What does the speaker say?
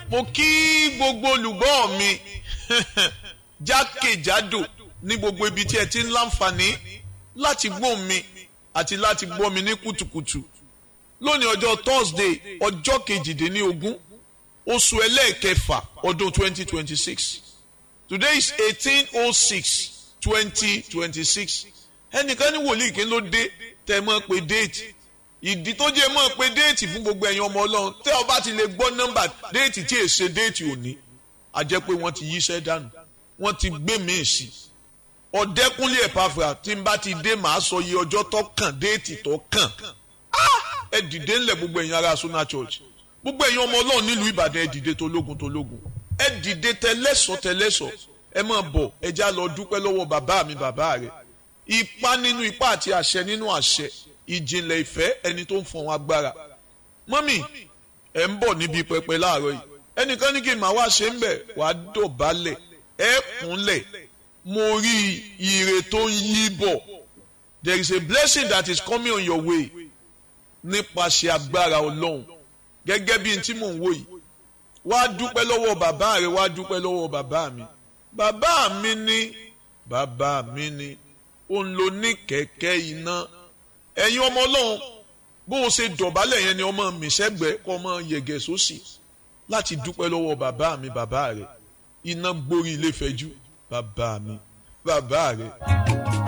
mo kí gbogbo olùgbọ́ mi jákèjádò ní gbogbo ibi tí ẹ ti ń láǹfààní láti gbọ́ mi àti láti gbọ́ mi ní kùtùkùtù lónìí ọjọ́ Thursday ọjọ́ kejìdínlógún oṣù ẹlẹ́ẹ̀kẹfà ọdún 2026 today is 1806 2026 ẹnìkan ní wòlíì kí ló dé tẹ́ mọ́ pé déètì ìdí tó jẹ́ mọ́ pé déètì fún gbogbo ẹ̀yin ọmọ ọlọ́run tẹ́ ọ bá ti lè gbọ́ nọ́mbà déètì tí èsè déètì òní a jẹ́ pé wọ́n ti yíṣẹ́ dànù wọ́n ti gbé míì sí ọ̀dẹ́kúnlé ẹ̀pàfà tí n bá ti dé màá sọ iye ọjọ́ tó kàn déètì tó kàn ẹ dìde ńlẹ̀ gbogbo ẹ̀yin ará Sona Church gbogbo ẹ̀yin ọmọ ọlọ́run nílùú Ìbàdàn ẹ dìde tológun tológun ẹ dìde tẹlẹ́sọ̀ tẹlẹ́sọ̀ ẹ máa bọ̀ ẹ já lọ dúpẹ́ lọ́wọ́ bàbá mi bàbá rẹ̀ ipá nínú ipá àti àṣẹ nínú àṣẹ ìjìnlẹ̀ ìfẹ́ ẹni tó ń fọn agbára mọ́mì ẹ̀ ń bọ̀ níbi pẹpẹ láàárọ̀ yìí ẹnìkan ní kí n máa wá ṣe ń bẹ̀ wàá dọ̀bálẹ̀ ẹ̀ kúnlẹ̀ mo rí ire tó ń yí bọ̀ there is a blessing that is coming on your way nípasẹ̀ agbára ọlọ́run gẹ́gẹ́ bí n tí mò ń wò yìí wá dúpẹ́ lọ́wọ́ bàbá rẹ wá dúpẹ́ lọ́wọ́ bàbá mi bàbá mi ní bàbá mi ní òun ló ní kẹ̀kẹ́ iná ẹ̀yin ọmọ ọlọ́run bó o ṣe dọ̀bálẹ̀ yẹn ni ọmọ mi sẹ́gbẹ̀ẹ́ kọ́ ọmọ yẹ̀gẹ̀ sósì láti dúpẹ́ lọ́wọ́ bàbá mi bàbá rẹ̀ iná gborí ilé fẹ́jú bàbá mi bàbá rẹ̀.